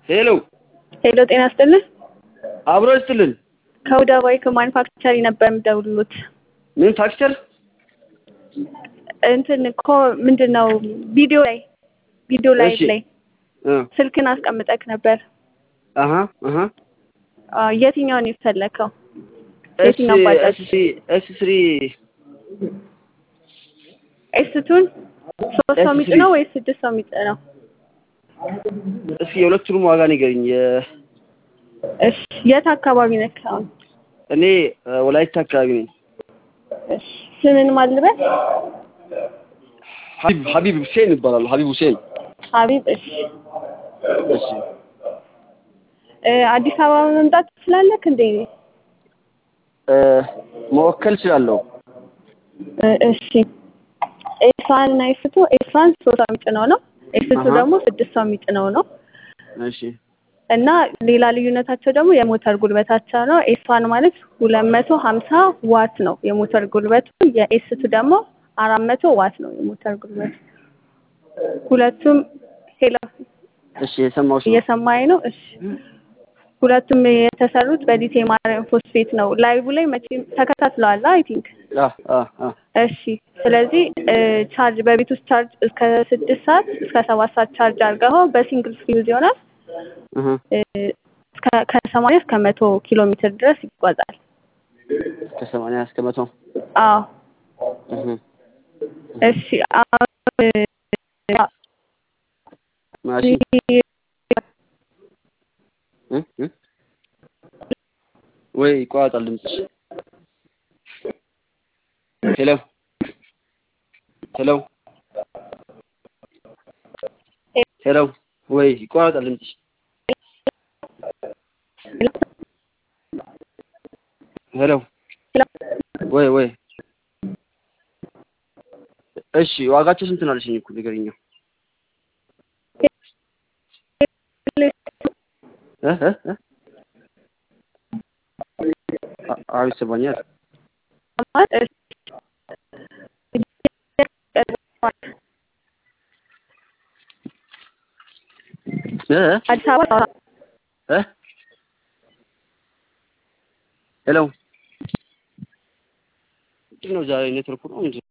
ሄሎ ሄሎ ጤና ይስጥልን። አብሮ ይስጥልን። ከሁዳ ባይክ ማኑፋክቸሪ ነበር የምደውልሎት። ምን ፋክቸር? እንትን እኮ ምንድን ነው ቪዲዮ ላይ ቪዲዮ ላይ እሺ። ላይ እ ስልክን አስቀምጠክ ነበር። አሀ አሀ አዎ፣ የትኛውን የፈለከው? ኤስ የትኛው ባጃጅ? ኤስ ኤስ ስሪ ኤስቱን ሶስት ሰው ኤስ የሚጭ ስሪ። ነው ወይስ ስድስት ሰው የሚጭ ነው? እስኪ የሁለቱንም ዋጋ ንገሪኝ። የ- እሺ የት አካባቢ ነክ አሁን? እኔ እ፣ ወላይታ አካባቢ ነኝ። እሺ ስምን ማልበል? ሀቢብ ሀቢብ ሁሴን ይባላሉ። ሀቢብ ሁሴን። ሀቢብ። እሺ እሺ እ፣ አዲስ አበባ መምጣት ትችላለክ እንዴ? እ፣ መወከል እችላለሁ። እ፣ እሺ ኤስዋን እና ኤስቱ ኤስዋን ሶስት ሰው የሚጭነው ነው። ኤስቱ አሀ። ደግሞ ስድስት ሰው የሚጭነው ነው። እሺ እና ሌላ ልዩነታቸው ደግሞ የሞተር ጉልበታቸው ነው። ኤስዋን ማለት ሁለት መቶ ሀምሳ ዋት ነው የሞተር ጉልበቱ። የኤስቱ ደግሞ አራት መቶ ዋት ነው የሞተር ጉልበቱ። ሁለቱም ሄሎ እሺ የሰማሁሽ ነው። እየሰማኝ ነው? እሺ ሁለቱም የተሰሩት በሊቲየም አየርን ፎስፌት ነው። ላይቭ ላይ መቼም ተከታትለዋል አይ ቲንክ። አ አ አ እሺ ስለዚህ እ፣ ቻርጅ በቤት ውስጥ ቻርጅ እስከ ስድስት ሰዓት እስከ ሰባት ሰዓት ቻርጅ አድርገኸው በሲንግል ፊውዝ ይሆናል እህ እ፣ እስከ- ከሰማንያ እስከ መቶ ኪሎ ሜትር ድረስ ይጓዛል። ከሰማንያ እስከ መቶ አዎ እህ እሺ አሁን እ፣ ማሺ እ እ ወይ ይቋረጣል ድምፅሽ። ሄሎ ሄሎ ሄሎ ወይ ይቋረጣል ድምፅሽ። ሄሎ ወይ ወይ እሺ ዋጋቸው ስንት ነው አለሽኝ እኮ ንገሪኛ። እ እ እ አ- አዎ ይሰማኛል። እ እ አዲስ አበባ እ ሄሎ ምንድን ነው ዛሬ ኔትወርኩ ነው እንጂ